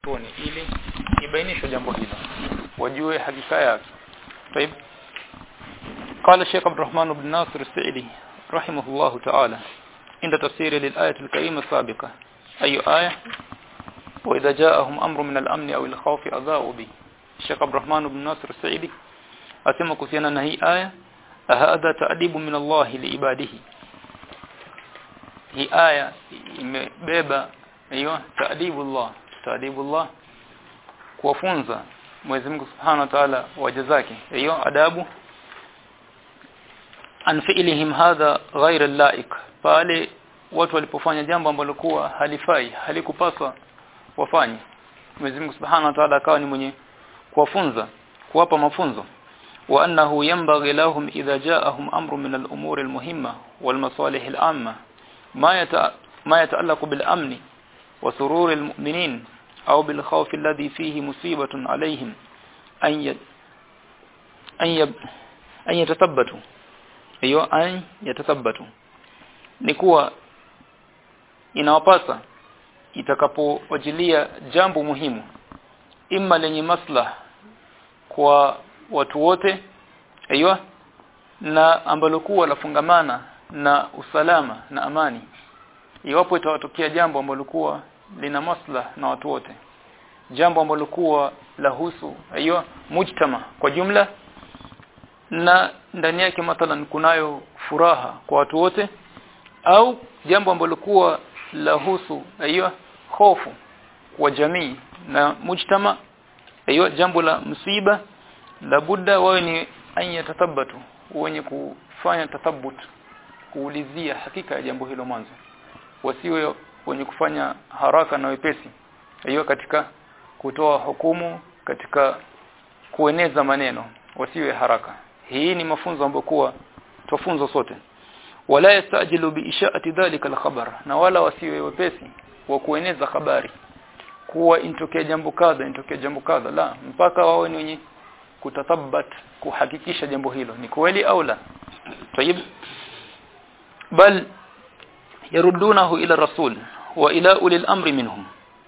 tuni ili ibainishwe jambo hilo wajue hakika yake طيب قال الشيخ عبد الرحمن بن ناصر السعدي رحمه الله تعالى عند تفسير للآية الكريمة السابقة أي آية وإذا جاءهم أمر من الأمن أو الخوف أذاؤوا به الشيخ عبد الرحمن بن ناصر السعدي أسمى كسينا أن هي آية هذا تأديب من الله لعباده هي آية imebeba hiyo taadibullah taadibullah kuwafunza Mwenyezi Mungu Subhanahu wa Ta'ala waja zake hiyo adabu an fi'lihim hadha ghayra laik pale watu walipofanya jambo ambalo kuwa halifai halikupaswa wafanye Mwenyezi Mungu Subhanahu wa Ta'ala akawa ni mwenye kuwafunza kuwapa mafunzo wa annahu yanbaghi lahum idha ja'ahum amru min al-umur al-muhimma wal masalih al-amma ma yata ma yata'allaqu bil amni وسرور المؤمنين أو بالخوف الذي فيه مصيبة عليهم أن ي... أن, ي... أن يتثبتوا أيوة أن يتثبتوا نكوى inawapasa itakapowajilia jambo muhimu imma lenye maslah kwa watu wote aiywa na ambalo kuwa lafungamana na usalama na amani iwapo itawatokea jambo ambalo kuwa lina maslah na watu wote jambo ambalo kuwa lahusu hiyo mujtama kwa jumla na ndani yake mathalan kunayo furaha kwa watu wote au jambo ambalo kuwa lahusu hiyo hofu kwa jamii na mujtama hiyo jambo la msiba la budda wawe ni anya tatabatu wenye kufanya tathabut kuulizia hakika ya jambo hilo mwanzo wasiwe wenye kufanya haraka na wepesi hiyo katika kutoa hukumu katika kueneza maneno wasiwe haraka hii ni mafunzo ambayo kuwa tufunzo sote wala yastajilu biishaati dhalika alkhabar na wala wasiwe wepesi wa kueneza habari kuwa intokea jambo kadha intokea jambo kadha la mpaka wawe ni wenye kutathabat kuhakikisha jambo hilo ni kweli au la tayib bal يردونه إلى الرسول وإلى أولي الأمر منهم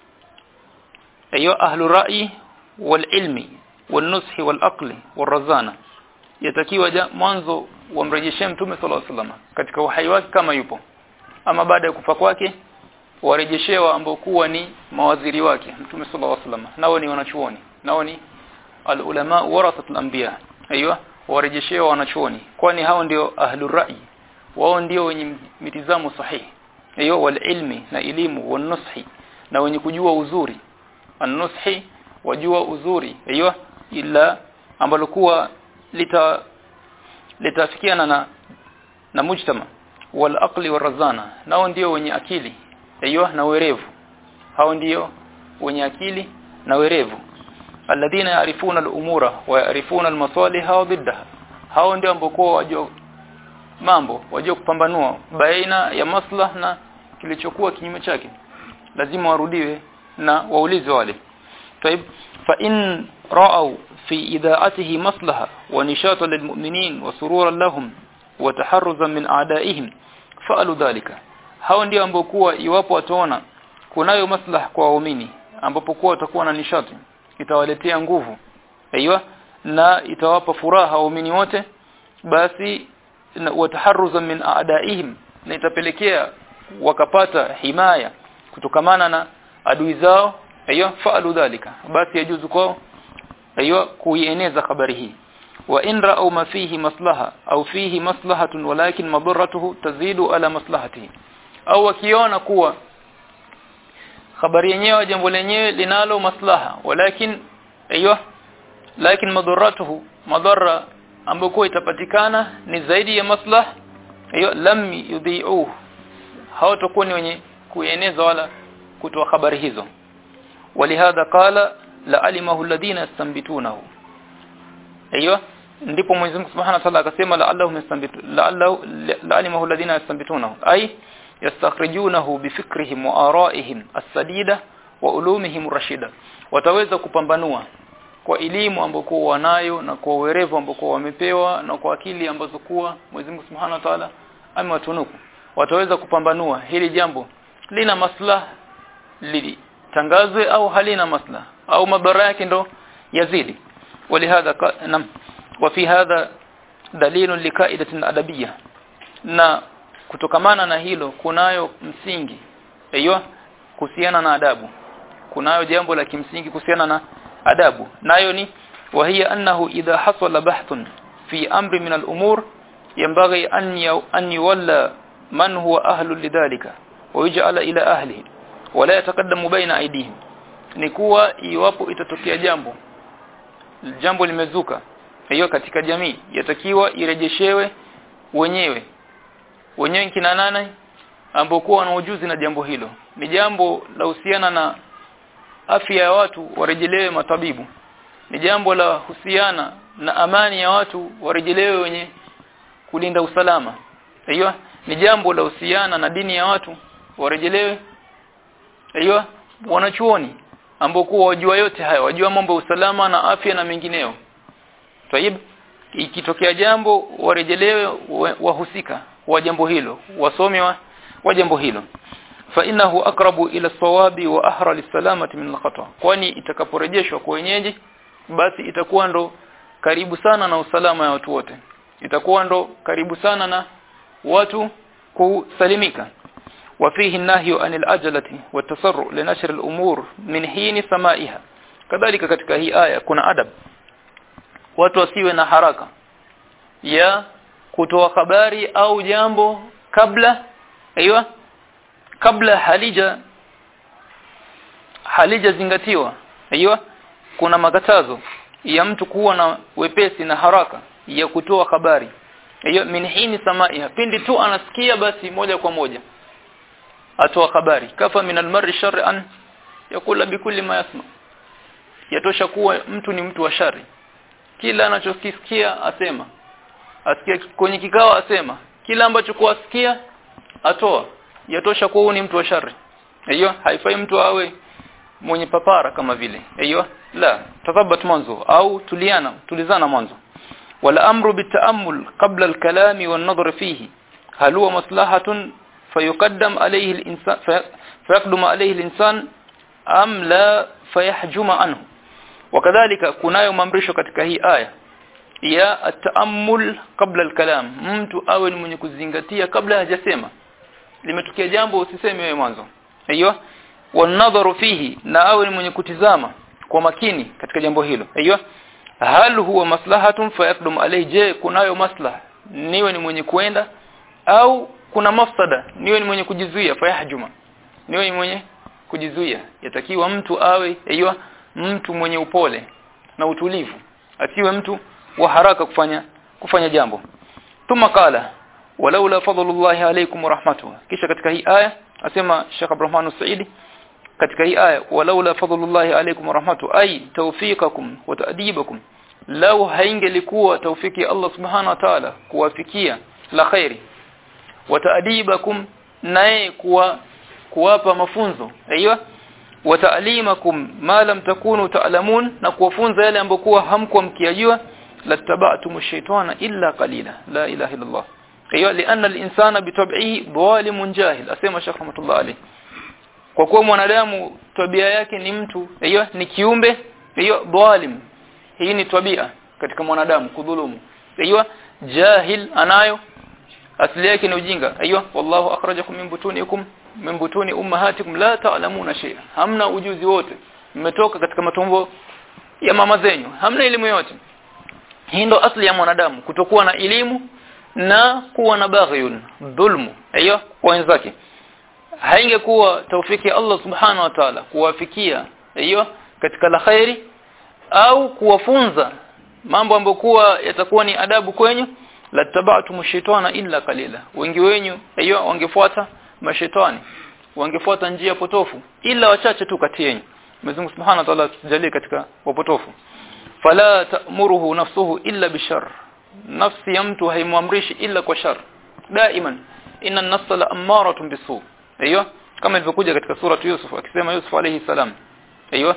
أيها أهل الرأي والعلم والنصح والأقل والرزانة yatakiwa mwanzo wamrejeshee mtume sallallahu alaihi wasallam katika uhai wake kama yupo ama baada ya kufa kwake warejeshewa ambao kuwa ni mawaziri wake mtume sallallahu alaihi wasallam nao ni wanachuoni nao ni alulama warathatul anbiya aiywa warejeshewa wanachuoni kwani hao ndio ahlur ra'i wao ndio wenye mitizamo sahihi hiyo wal ilmi na elimu wan nushi na wenye kujua uzuri an-nushi wajua uzuri hiyo ila ambalo kuwa lita litafikiana na na mujtama wal aqli warazana nao ndio wenye akili hiyo na werevu hao ndio wenye akili na werevu alladhina yarifuna al-umura wa yarifuna al-masalih wa diddaha hao ndio ambao wajua mambo wajue kupambanua baina ya maslah na kilichokuwa kinyume chake lazima warudiwe na waulize wale طيب فإن رأوا في إذاعته مصلحة ونشاطا للمؤمنين وسرورا لهم وتحرزا من أعدائهم فعلوا ذلك hao ndio ambao kuwa iwapo wataona kunayo maslaha kwa waumini ambapo kuwa watakuwa na nishati itawaletea nguvu aiywa na itawapa furaha waumini wote basi wataharuza min aadaihim na itapelekea wakapata himaya kutokamana na adui zao aiyo faalu dhalika basi yajuzu kwao aiyo kuieneza habari hii wa in ra'aw ma fihi maslaha au fihi maslahatun walakin madarratuhu tazidu ala maslahatihi au wakiona kuwa habari yenyewe jambo lenyewe linalo maslaha walakin aiyo lakin madarratuhu madarra ambayo itapatikana ni zaidi ya maslah hiyo lam yudhi'u hawatakuwa ni wenye kueneza wala kutoa habari hizo walihadha qala la alimahu alladhina yastanbitunahu hiyo ndipo Mwenyezi Mungu Subhanahu wa Ta'ala akasema la'allahum yastanbitu la'allahu la'alimahu alladhina yastanbitunahu ay yastakhrijunahu bifikrihim wa ara'ihim as-sadida wa ulumihim rashida wataweza kupambanua kwa elimu ambayo wanayo na kwa uwerevu ambao wamepewa na kwa akili ambazo kuwa Mwenyezi Mungu Subhanahu wa Ta'ala amewatunuku wataweza kupambanua hili jambo lina maslaha lili litangazwe au halina maslaha au madhara yake ndo yazidi walihadha nam wa fi hadha dalilun likaidatin adabiyya na kutokamana na hilo kunayo msingi aiyo kuhusiana na adabu kunayo jambo la kimsingi kuhusiana na adabu nayo ni وهي أنه إذا حصل بحث في أمر من الأمور ينبغي أن أن يولى من هو أهل لذلك ويجعل إلى أهله ولا يتقدم بين أيديهم nikuwa iwapo itatokea jambo jambo limezuka hiyo katika jamii yatakiwa irejeshewe wenyewe wenyewe kina nane ambao kuwa na ujuzi na jambo hilo ni jambo la husiana na afya ya watu warejelewe matabibu ni jambo la husiana na amani ya watu warejelewe wenye kulinda usalama hiyo ni jambo la husiana na dini ya watu warejelewe hiyo wanachuoni ambao kuwa wajua yote haya wajua mambo ya usalama na afya na mengineo Tayib ikitokea jambo warejelewe wahusika wa jambo hilo wasomi wa, wa jambo hilo fa innahu aqrabu ila sawabi wa ahra lisalamati min alkhata kwani itakaporejeshwa kwa wenyeji basi itakuwa ndo karibu sana na usalama ya watu wote itakuwa ndo karibu sana na watu kusalimika وفيه النهي عن العجلة والتسرع لنشر الأمور من حين سمائها كذلك katika hii aya kuna adab watu wasiwe na haraka ya kutoa habari au jambo kabla aiywa kabla halija halija zingatiwa aiywa kuna makatazo ya mtu kuwa na wepesi na haraka ya kutoa habari hiyo min hini samaiha pindi tu anasikia basi moja kwa moja atoa habari kafa min almar'i shar'an yakula bikulli ma yasma yatosha kuwa mtu ni mtu wa shari kila anachokisikia asema asikia kwenye kikao asema kila ambacho kuasikia atoa yatosha kuwa ni mtu wa shari hiyo haifai mtu awe mwenye papara kama vile hiyo la tathabat mwanzo au tuliana tulizana mwanzo wala amru bitaammul qabla alkalami wan nadhr fihi hal huwa maslahatun fayuqaddam alayhi al-insan fayaqdum alayhi al-insan am la fayahjuma anhu wakadhalika kunayo maamrisho katika hii aya ya ataammul qabla al-kalam mtu awe ni mwenye kuzingatia kabla hajasema limetokea jambo usiseme wewe mwanzo hiyo wanadharu fihi na awe ni mwenye kutizama kwa makini katika jambo hilo hiyo hal huwa maslahatun fayaqdum alayhi je kunayo maslaha niwe ni mwenye kuenda au kuna mafsada niwe ni mwenye kujizuia fayahjuma niwe ni mwenye kujizuia yatakiwa mtu awe hiyo mtu mwenye upole na utulivu asiwe mtu wa haraka kufanya kufanya jambo thumma qala walaula fadlullahi alaykum wa rahmatuhu kisha katika hii aya asema Sheikh Abdurrahman Saidi katika hii aya walaula fadlullahi alaykum wa rahmatuhu ay tawfiqakum wa ta'dibakum law haingelikuwa tawfiki ya Allah subhanahu wa ta'ala kuwafikia la khairi wa ta'dibakum naye kuwa kuwapa mafunzo aiywa wa ta'limakum ma lam takunu ta'lamun na kuwafunza yale ambayo kuwa hamkuwa mkiyajua lattaba'tum ash-shaytana illa qalila la ilaha illa Allah hiyo lianna al-insana bitab'ihi dhalimun jahil asema Sheikh Rahmatullah alayhi kwa kuwa mwanadamu tabia yake ni mtu hiyo ni kiumbe hiyo dhalim hii ni tabia katika mwanadamu kudhulumu hiyo jahil anayo asili yake ni ujinga hiyo wallahu akhrajakum min butunikum min butuni ummahatikum la ta'lamuna shay'a hamna ujuzi wote mmetoka katika matumbo ya mama zenyu hamna elimu yote hii ndo asili ya mwanadamu kutokuwa na elimu na kuwa na baghyun dhulmu hiyo kwa wenzake haingekuwa taufiki ya Allah subhanahu wa ta'ala kuwafikia hiyo katika la khairi au kuwafunza mambo ambayo kuwa yatakuwa ni adabu kwenyu lataba'tum shaytana illa qalila wengi wenyu hiyo wangefuata mashetani wangefuata njia potofu ila wachache tu kati yenu Mwenyezi Mungu Subhanahu wa Ta'ala tujalie katika wapotofu fala ta'muruhu nafsuhu illa bishar nafsi ya mtu haimwamrishi illa kwa shar daiman inna an-nafsa la'ammaratun bisu aiyo kama ilivyokuja katika sura Yusuf akisema Yusuf alayhi salam aiyo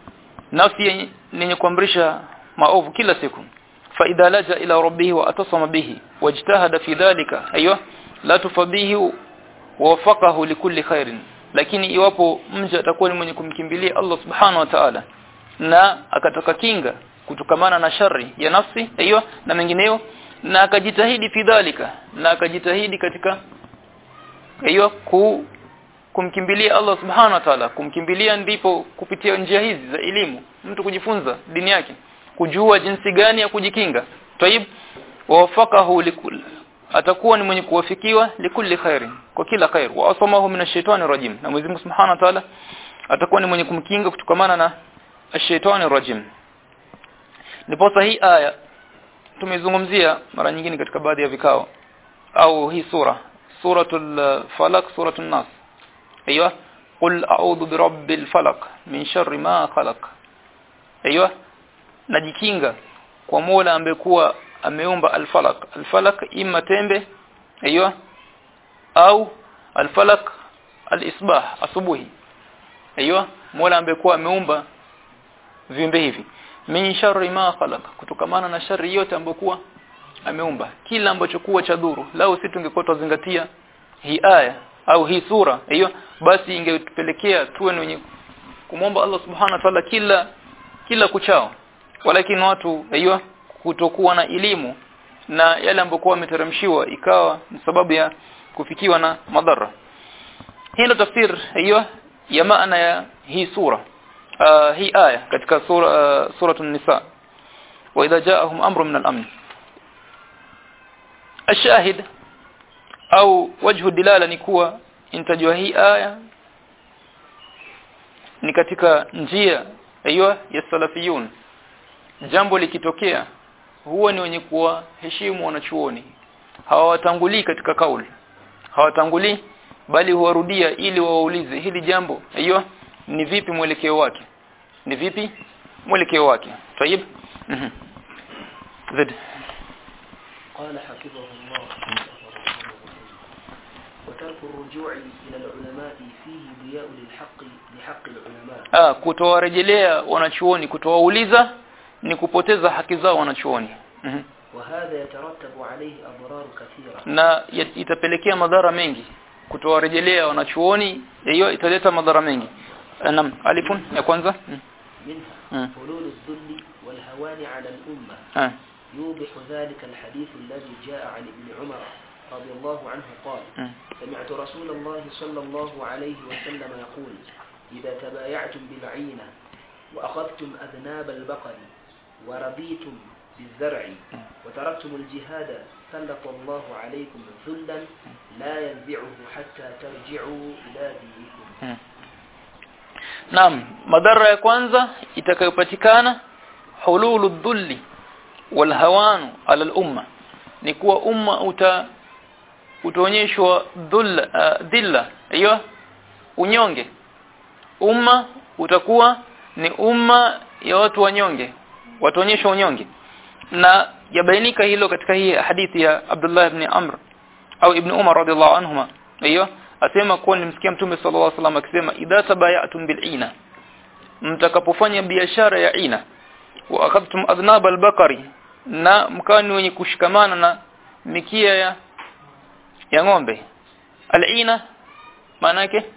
nafsi yenye kuamrisha maovu kila siku fa idha laja ila rabbih wa atasama bihi wajtahada fi dhalika aiyo la tufadihi wa wafaqahu likulli khairin lakini iwapo mja atakuwa ni mwenye kumkimbilia Allah subhanahu wa ta'ala na akataka kinga kutokamana na shari ya nafsi hiyo na mengineyo na akajitahidi fidhalika na akajitahidi katika hiyo ku kumkimbilia Allah subhanahu wa ta'ala kumkimbilia ndipo kupitia njia hizi za elimu mtu kujifunza dini yake kujua jinsi gani ya kujikinga tayib wafakahu likul atakuwa ni mwenye kuwafikiwa likulli khairin kwa kila khair wa asamahu min ash-shaytani rajim na Mwenyezi Mungu Subhanahu wa Ta'ala atakuwa ni mwenye kumkinga kutokamana na ash-shaytani rajim ndipo hii aya tumezungumzia mara nyingine katika baadhi ya vikao au hii sura suratul falaq suratul nas ايوه قل اعوذ برب الفلق من شر ما خلق ايوه najikinga kwa Mola ambaye kuwa ameumba al-falaq al-falaq imma tembe ايوه au al-falaq al-isbah asubuhi ايوه Mola ambaye kuwa ameumba viumbe hivi min sharri ma khalaq kutokamana na shari yote ambayo kuwa ameumba kila ambacho kuwa cha dhuru lao si tungekuwa tuzingatia hii aya au hii sura hiyo basi ingetupelekea tuwe wenye kumwomba Allah subhanahu wa ta'ala kila kila kuchao walakini watu hiyo kutokuwa na elimu na yale ambayo wameteremshiwa ikawa ni sababu ya kufikiwa na madhara hii ndio tafsir hiyo ya maana ya hii sura uh, hii aya katika sura uh, suratul nisa wa idha ja'ahum amrun min al-amn الشاهد au wajhu dilala ni kuwa intajua hii aya ni katika njia aiyo ya salafiyun jambo likitokea huwa ni wenye kuwa heshimu wanachuoni hawatangulii katika kauli hawatangulii bali huwarudia ili wawaulize hili jambo aiyo ni vipi mwelekeo wake ni vipi mwelekeo wake tayib mhm zid قال حفظه الله وترك الرجوع إلى العلماء فيه ضياء للحق لحق العلماء ah kutowarejelea wanachuoni kutowauliza ni kupoteza haki zao wanachuoni mhm وهذا يترتب عليه أضرار كثيرة na ya- itapelekea madhara mengi kutowarejelea wanachuoni hiyo italeta madhara mengi Eh, naam alifun ya kwanza mm. منها مم. حلول الذل والهوان على الأمة ah يوضح ذلك الحديث الذي جاء عن ابن عمر رضي الله عنه قال mm. سمعت رسول الله صلى الله عليه وسلم يقول إذا تبايعتم بالعينة وأخذتم أذناب البقر ورضيتم بالزرع وتركتم الجهاد سلط الله عليكم ذلا لا ينزعه حتى ترجعوا إلى دينكم Mm. Naam, madhara ya kwanza itakayopatikana hululu dhulli wal hawanu ala al-umma ni kuwa umma uta utaonyeshwa dhulla uh, dhilla hiyo unyonge umma utakuwa ni umma ya watu wanyonge wataonyeshwa unyonge na yabainika hilo katika hii hadithi ya Abdullah ibn Amr au ibn Umar radhiallahu anhuma hiyo asema kuwa nilimsikia mtume sallallahu alaihi wasallam akisema idha tabayatum bil'ina mtakapofanya biashara ya ina wa akhadtum adnab al-bakari na mkani wenye kushikamana na mikia ya ya ng'ombe al-ina maana yake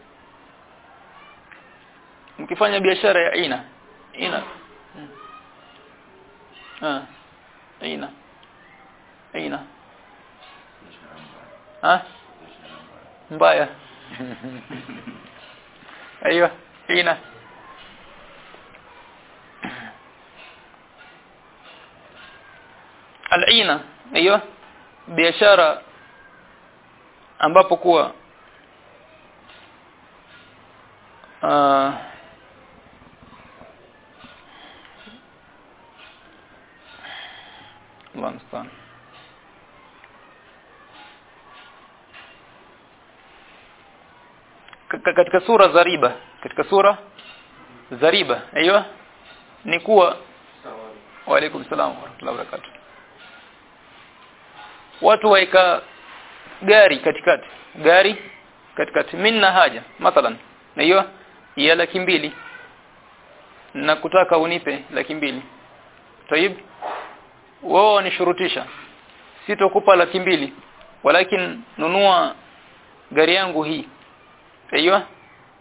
mkifanya biashara ya ina ina Hmm. ah ina ina ah mbaya ايوه ina al-ina ايوه biashara ambapo kuwa uh, Allah mstaan Ka- katika sura za riba katika sura za riba aiyo ni kuwa wa alaikum salam wa rahmatullahi wa barakatuh watu waika gari katikati gari katikati minna haja mathalan na hiyo ya laki mbili na kutaka unipe laki mbili tayib wao wanishurutisha sitokupa laki mbili walakin nunua gari yangu hii aiyo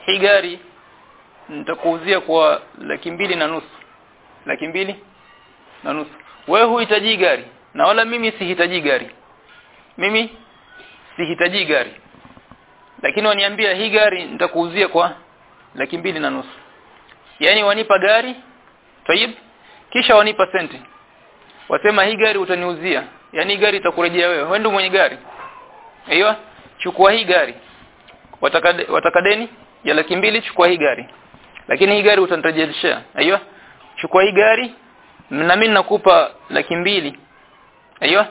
hii gari nitakuuzia kwa laki mbili na nusu laki mbili na nusu wewe huhitaji gari na wala mimi sihitaji gari mimi sihitaji gari lakini waniambia hii gari nitakuuzia kwa laki mbili na nusu yani wanipa gari tayib kisha wanipa senti wasema hii gari utaniuzia yani gari itakurejea wewe wewe ndio mwenye gari aiyo chukua hii gari wataka wataka deni ya laki mbili chukua hii gari lakini hii gari utanirejeleshea aiyo chukua hii gari na mimi nakupa laki mbili aiyo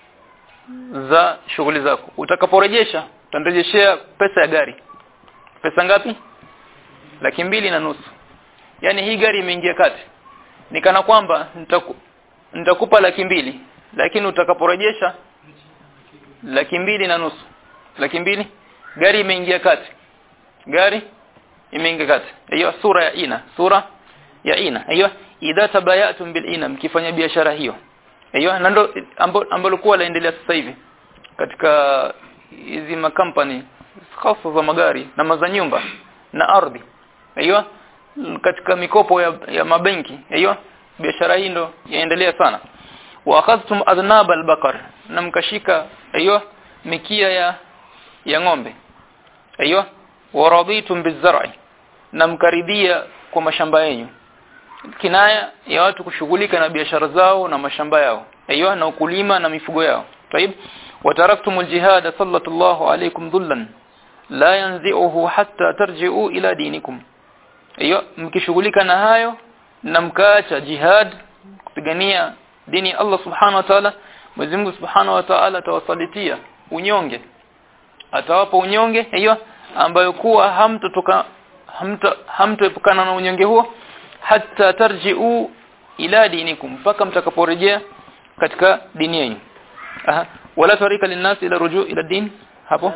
za shughuli zako utakaporejesha utanirejeshea pesa ya gari pesa ngapi laki mbili na nusu yani hii gari imeingia kati nikana kwamba nitaku, nitakupa laki mbili lakini utakaporejesha laki mbili na nusu laki mbili gari imeingia kati gari imeingia kati hiyo sura ya ina sura ya ina hiyo idha tabayatum bil ina mkifanya biashara hiyo hiyo na ndo ambalo kuwa laendelea sasa hivi katika hizi makampani hasa za magari na maza nyumba na ardhi hiyo katika mikopo ya, ya mabenki hiyo biashara hii ndo yaendelea sana wa akhadhtum adnab albaqar na mkashika hiyo mikia ya ya ng'ombe hiyo wa raditum bizar'i na mkaridhia kwa mashamba yenu kinaya ya watu kushughulika na biashara zao na mashamba yao hiyo na ukulima na mifugo yao طيب وتركتم الجهاد صلى الله عليكم ذلا لا ينزعه حتى ترجعوا الى دينكم hiyo mkishughulika na hayo na mkaacha jihad kupigania dini Allah subhanahu wa ta'ala Mwenyezi Mungu subhanahu wa ta'ala atawasalitia unyonge atawapa unyonge hiyo ambayo kuwa hamtotoka hamta hamtoepukana na unyonge huo hatta tarji'u ila dinikum mpaka mtakaporejea katika dini yenu aha wala tarika linnas ila rujuu ila din hapo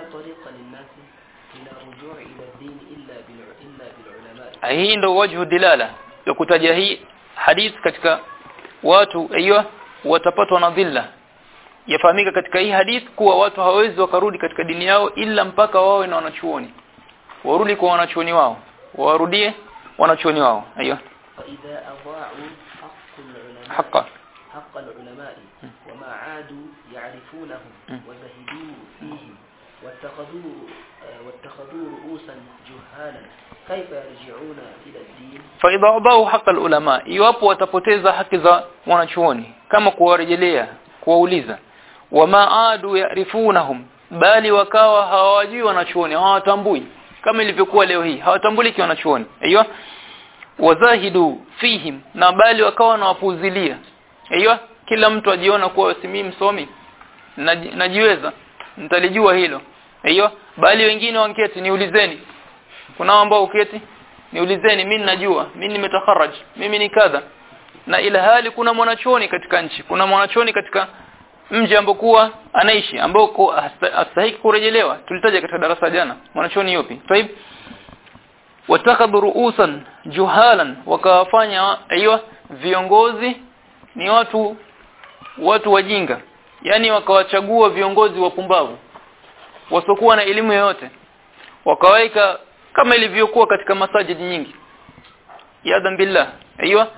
hii ndo wajhu dilala ya kutaja hii hadith katika watu aiyo watapatwa na dhilla yafahamika katika hii hadith kuwa watu hawawezi wakarudi katika dini yao ila mpaka wawe na wanachuoni warudi kwa wanachuoni wao warudie wanachuoni wao aiyo فإذا أضاعوا حق العلماء حقا حق العلماء وما عادوا يعرفونهم وزهدوا فيهم واتخذوا آه، واتخذوا رؤوسا جهالا كيف يرجعون إلى الدين faidha wadau haq ulama iwapo watapoteza haki za wanachuoni kama kuwarejelea kuwauliza wama adu yarifunahum bali wakawa hawajui wanachuoni hawatambui kama ilivyokuwa leo hii hawatambuliki wanachuoni aiyo wazahidu fihim na bali wakawa na wapuzilia aiyo kila mtu ajiona kuwa si mimi msomi Naji- najiweza nitalijua hilo aiyo bali wengine wanketi niulizeni kuna ambao uketi niulizeni mimi najua mimi nimetakharaj mimi ni kadha na ila hali kuna mwanachuoni katika nchi kuna mwanachuoni katika mji ambokuwa anaishi ambao ku- hasta- hastahiki kurejelewa tulitaja katika darasa jana mwanachuoni yupi طيب watakadhu ruusan juhalan wakawafanya aiyo viongozi ni watu watu wajinga yani wakawachagua viongozi wapumbavu wasokuwa na elimu yoyote wakaweka kama ilivyokuwa katika masajidi nyingi yadhan billah aiyo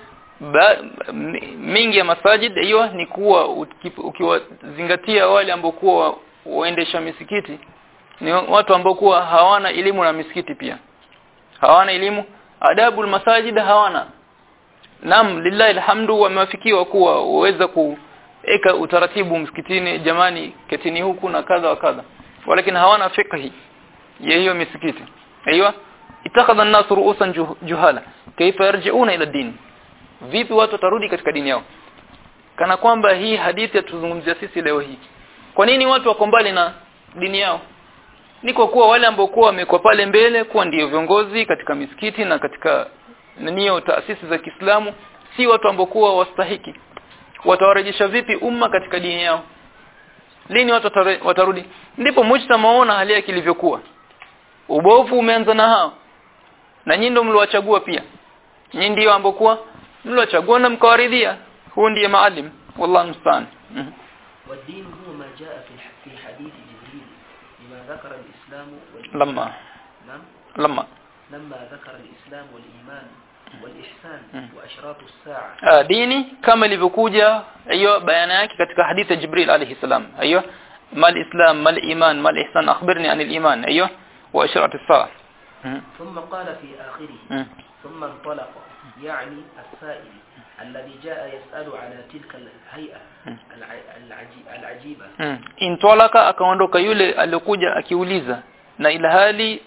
mingi ya masajid aiyo ni kuwa uki- ukiwazingatia wale ambao kuwa waendesha misikiti ni watu ambao kuwa hawana elimu na misikiti pia hawana elimu adabu masajid hawana Naam lillahi alhamdu wamewafikiwa kuwa waweza kuweka utaratibu msikitini jamani ketini huku na kadha wa kadha walakin hawana fikhi ya hiyo misikiti aiywa itakadha an-nas ru'usan juh- juhala kaifa yarji'una ila din vipi watu watarudi katika dini yao kana kwamba hii hadithi yatuzungumzia sisi leo hii kwa nini watu wako mbali na dini yao ni kwa kuwa wale ambao kuwa wamekuwa pale mbele kuwa ndio viongozi katika misikiti na katika nio taasisi za Kiislamu si watu ambao kuwa wastahiki watawarejesha vipi umma katika dini yao lini watu watare- watarudi ndipo mujtamaona hali yake ilivyokuwa ubovu umeanza na hao na nyinyi ndio mliwachagua pia nyinyi ndio ambao kuwa mliwachagua na mkawaridhia huu ndiye maalim wallahu musta'an Mhm. والدين هو ما جاء في الح- في حديث جبريل لما ذكر الإسلام والإيمان lamma نعم lamma لما ذكر الإسلام والإيمان والإحسان مم. وأشراط الساعة Ah, dini kama ilivyokuja hiyo bayana yake katika hadithi ya Jibril alayhi salam hiyo mal islam mal iman mal ihsan akhbirni anil iman hiyo wa ashrat as-sa'a Mhm. ثم قال في آخره Mhm. ثم انطلق يعني السائل الذي جاء يسأل على تلك الهيئة مم. الع- العجي- العجيبة Mm. Intolaka akaondoka yule aliyokuja akiuliza na ilhali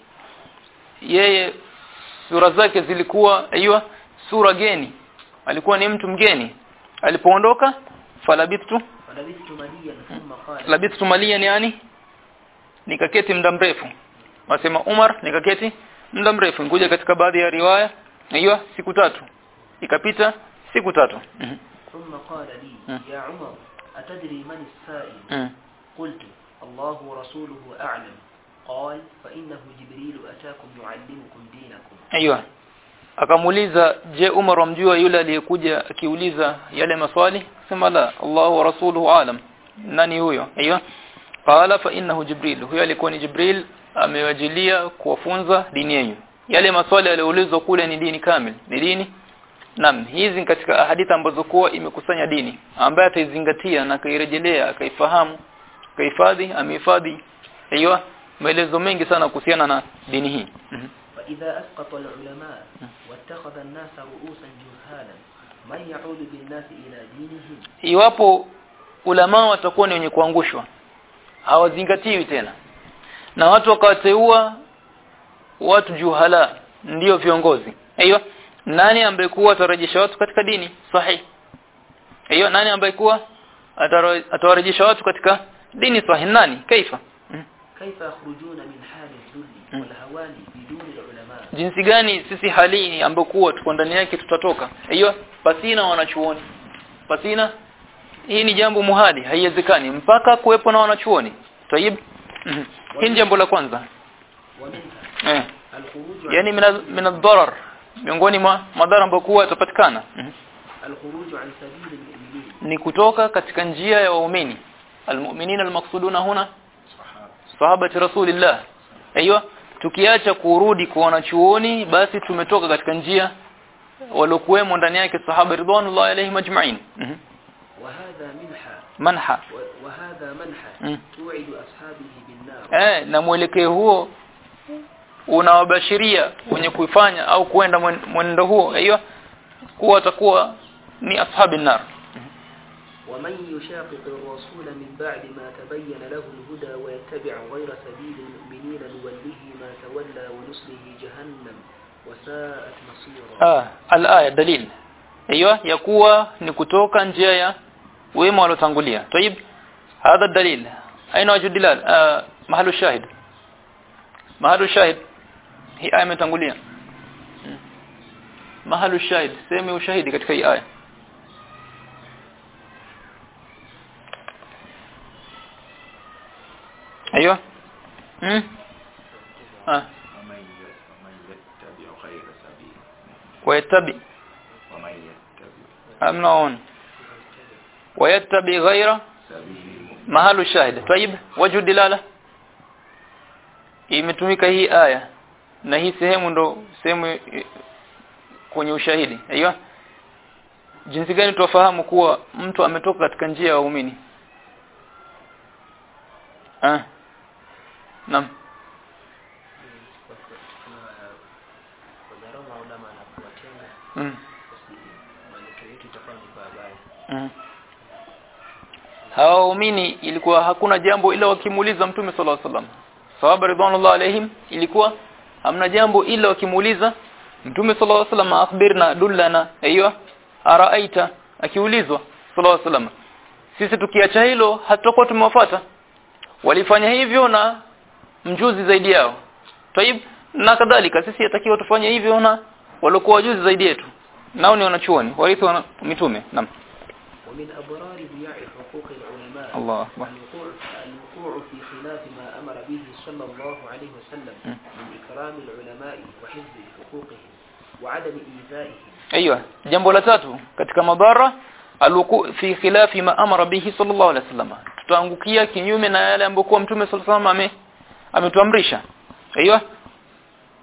yeye sura zake zilikuwa aiywa sura geni alikuwa ni mtu mgeni alipoondoka falabithtu فلبثت مليا ثم قال labithtu maliyan yani nikaketi muda mrefu wasema Umar nikaketi muda mrefu ngoja katika baadhi ya riwaya aiywa siku tatu ikapita siku tatu Mhm. ثم قال لي مم. يا عمر أتدري من السائل Mhm. قلت الله ورسوله أعلم قال فإنه جبريل أتاكم يعلمكم دينكم Aiyo. Akamuuliza je Umar wamjua yule aliyekuja akiuliza yale maswali? Sema la, Allah wa rasuluhu alam. Nani huyo? Aiyo. Qala fa innahu Jibril. Huyo alikuwa ni Jibril amewajilia kuwafunza dini yenu. Yale maswali yaliyoulizwa kule ni dini kamili. Ni dini Naam, hizi ni katika hadithi ambazo kuwa imekusanya dini ambaye ataizingatia na akairejelea akaifahamu akahifadhi amehifadhi aiyo maelezo mengi sana kuhusiana na dini hii. Mhm. فإذا أسقط العلماء واتخذ الناس رؤوسا جهالا من يعود بالناس إلى دينهم iwapo ulama watakuwa ni wenye kuangushwa hawazingatiwi tena na watu wakawateua watu juhala ndio viongozi hiyo nani ambaye kuwa atarejesha watu katika dini sahihi hiyo nani ambaye kuwa ataro- atawarejesha watu katika dini sahihi nani kaifa Mhm. كيف يخرجون من حال الذل مم. والهوان بدون العلماء jinsi gani sisi hali hii ambayo kuwa tuko ndani yake tutatoka hiyo pasina wanachuoni pasina hii ni jambo muhali haiwezekani mpaka kuwepo na wanachuoni tayib Mhm. hii ni jambo la kwanza ومنها eh الخروج عن yani mina mina darar miongoni mwa madhara ambayo kuwa yatapatikana Mhm. الخروج عن سبيل المؤمنين ni kutoka katika njia ya waumini almu'minina almaqsuduna huna sahabati rasulillah aiyo tukiacha kurudi kwa wanachuoni basi tumetoka katika njia waliokuwemo ndani yake sahaba ridwanullahi alaihim ajma'in Mhm. وهذا منحى manha و- وهذا منحى مم. توعد أصحابه بالنار eh na mwelekeo huo unawabashiria wenye kuifanya au kuenda mwen- mwenendo huo hiyo kuwa watakuwa ni ashabi nar ومن يشاقق الرسول من بعد ما تبين له الهدى ويتبع غير سبيل المؤمنين نوله ما تولى ونصله جهنم وساءت مصيرا ah al-aya dalil hiyo ya kuwa ni kutoka njia ya wema waliotangulia tayib hadha dalil aina wajhu dilal ah mahalu shahid mahalu shahid hii aya imetangulia Hmm. mahalu shahid sema ushahidi katika hii aya ايوه امم اه ومن ي- ومن يتبع غير سبيل ويتبع ومن يتبع امنون ويتبع غير سبيل المؤمنين محل الشاهد طيب وجه الدلاله imetumika hii aya na hii sehemu ndo sehemu eh, kwenye ushahidi aiyo jinsi gani tuwafahamu kuwa mtu ametoka katika njia ya waumini ah naam wadharau ulama na kuwatenga mm. basi mwelekeo wetu itakuwa ni babaya Mm. Hawa waumini ilikuwa hakuna jambo ila wakimuuliza Mtume sallallahu alaihi wasallam. Sahaba ridwanullah alaihim ilikuwa hamna jambo ila wakimuuliza Mtume sallallahu alaihi wasallam akhbirna dullana aiyo araaita akiulizwa sallallahu alaihi wasallam. Sisi tukiacha hilo hatutakuwa tumewafuata. Walifanya hivyo na mjuzi zaidi yao. Taib na kadhalika sisi yatakiwa tufanye hivyo na waliokuwa wajuzi zaidi yetu. Nao ni wanachuoni, warithi wa mitume. Naam. ومن أبرار ضياع حقوق العلماء الله أكبر. الوقوع الوقوع في خلاف ما أمر به صلى الله عليه وسلم م. من إكرام العلماء وحفظ حقوقهم وعدم إيذائهم ايوه jambo la tatu katika madhara alwuku fi khilafi ma amara bihi sallallahu alaihi wasallam tutaangukia kinyume na yale ambayo mtume sallallahu alaihi wasallam ame ametuamrisha aiywa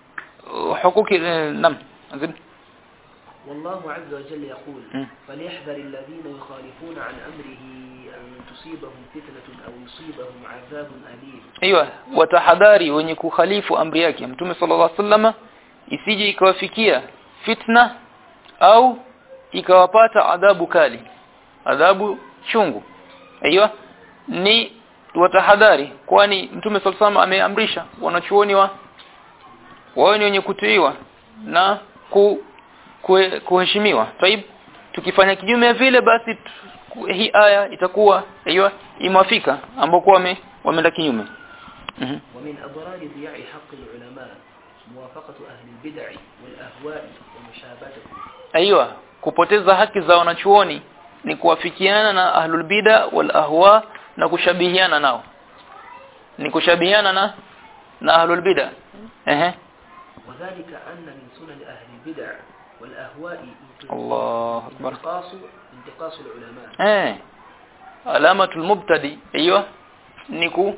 hukuki eh, nam zid والله عز وجل يقول مم. فليحذر الذين يخالفون عن أمره أن تصيبهم فتنة أو يصيبهم عذاب أليم Aiyo watahadhari wenye kukhalifu amri yake Mtume sallallahu alaihi wasallam isije ikawafikia fitna au ikawapata adhabu kali adhabu chungu aiyo ni watahadhari kwani Mtume sallallahu alaihi wasallam ameamrisha wanachuoni wa wao ni wenye kutiiwa na ku, kue- kuheshimiwa taib tukifanya kinyume vile basi tu- hii aya itakuwa aiyo imewafika ambao kwa wame wameenda kinyume Mhm. ومن أضرار ضياع حق العلماء موافقة أهل البدع والأهواء ومشابهتهم Aiyo kupoteza haki za wanachuoni ni kuwafikiana na ahlul bida wal ahwa na kushabihiana nao ni kushabihiana na na ahlul bida ehe وذلك أن من سنن أهل البدع والأهواء الله أكبر. انتقاص انتقاص العلماء eh alamatul mubtadi aiyo ni ku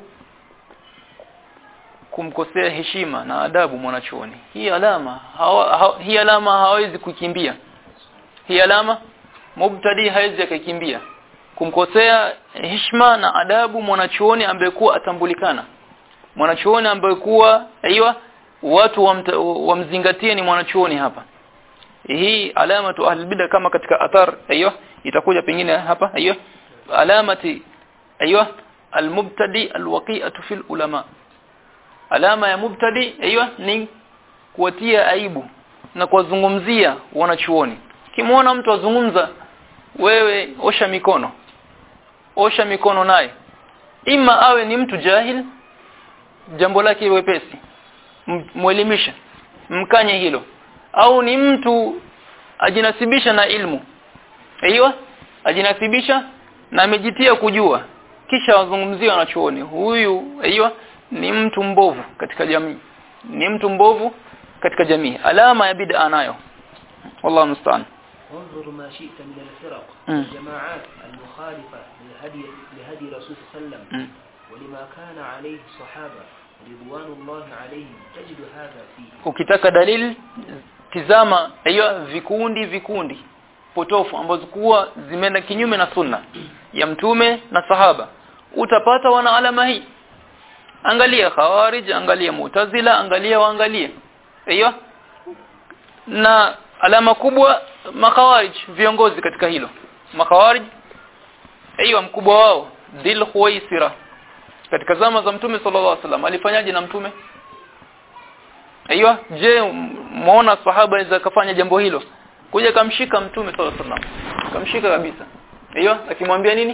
kumkosea heshima na adabu mwanachuoni hii alama hawa, ha, hii alama hawezi kukimbia hii alama mubtadi hawezi akakimbia kumkosea heshima na adabu mwanachuoni ambaye kuwa atambulikana mwanachuoni ambaye kuwa aiyo watu wamta- wamzingatie ni mwanachuoni hapa hii alamatu ahli bid'a kama katika athar aiyo itakuja pengine hapa aiyo alamati aiyo almubtadi alwaqi'atu fil ulama alama ya mubtadi aiyo ni kuwatia aibu na kuwazungumzia wanachuoni kimwona mtu azungumza wewe osha mikono osha mikono naye ima awe ni mtu jahil jambo lake wepesi M- mwelimisha mkanye hilo au ni mtu ajinasibisha na ilmu aiyo ajinasibisha na amejitia kujua kisha wazungumzia wanachuoni huyu aiyo ni mtu mbovu katika jamii ni mtu mbovu katika jamii alama ya bid'a nayo wallahu musta'an وانظر ما شئت من الفرق مم. والجماعات المخالفة لهدي, لهدي رسول صلى الله عليه وسلم Mm. ولما كان عليه الصحابة رضوان الله عليهم تجد هذا فيه ukitaka dalili tizama hiyo vikundi vikundi potofu ambazo kuwa zimeenda kinyume na sunna ya mtume na sahaba utapata wana alama hii angalia khawarij angalia mu'tazila angalia waangalie hiyo na alama kubwa makhawarij viongozi katika hilo makhawarij hiyo mkubwa wao dhil khuwaisira katika zama za mtume sallallahu alaihi wasallam alifanyaje na mtume Aiyo, je, muona sahaba aweza kafanya jambo hilo? Kuja kamshika mtume sallallahu alaihi wasallam. Kamshika kabisa. Aiyo, akimwambia nini?